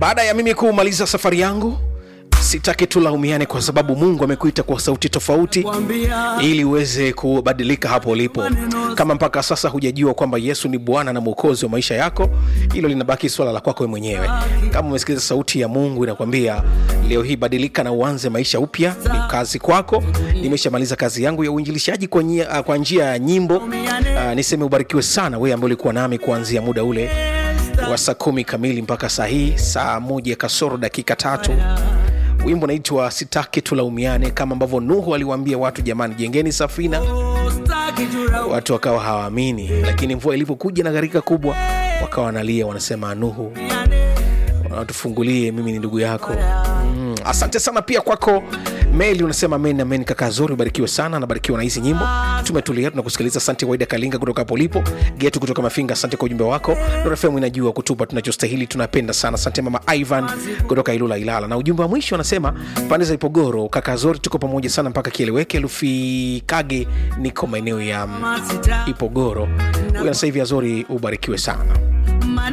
baada ya mimi kumaliza safari yangu sitaki tulaumiane kwa sababu mungu amekuita kwa sauti tofauti ili uweze kubadilika hapo ulipo kama mpaka sasa hujajua kwamba yesu ni bwana na mwokozi wa maisha yako hilo linabaki swala la kwako we mwenyewe kama umesikiliza sauti ya mungu inakwambia leo hii badilika na uanze maisha upya ni kazi kwako nimeshamaliza kazi yangu ya uinjilishaji kwa, njia- kwa njia ya nyimbo uh, niseme ubarikiwe sana wewe ambaye ulikuwa nami kuanzia muda ule wa saa kumi kamili mpaka saa hii saa moja kasoro dakika tatu wimbo naitwa sitaki tulaumiane kama ambavyo nuhu aliwaambia watu jamani jengeni safina watu wakawa hawaamini lakini mvua ilivyokuja na gharika kubwa wakawa wanalia wanasema nuhu tufungulie mimi ni ndugu yako mm. asante sana pia kwako meli unasema amen amen kaka zuri ubarikiwe sana nabarikiwa na hizi nyimbo tumetulia tunakusikiliza asante waida kalinga kutoka hapo ulipo getu kutoka mafinga asante kwa ujumbe wako dorafemu inajua kutupa tunachostahili tunapenda sana asante mama ivan kutoka ilula ilala na ujumbe wa mwisho anasema pande za ipogoro kaka zori tuko pamoja sana mpaka kieleweke lufikage niko maeneo ya mm, ipogoro huyo sasa hivi azori ubarikiwe sana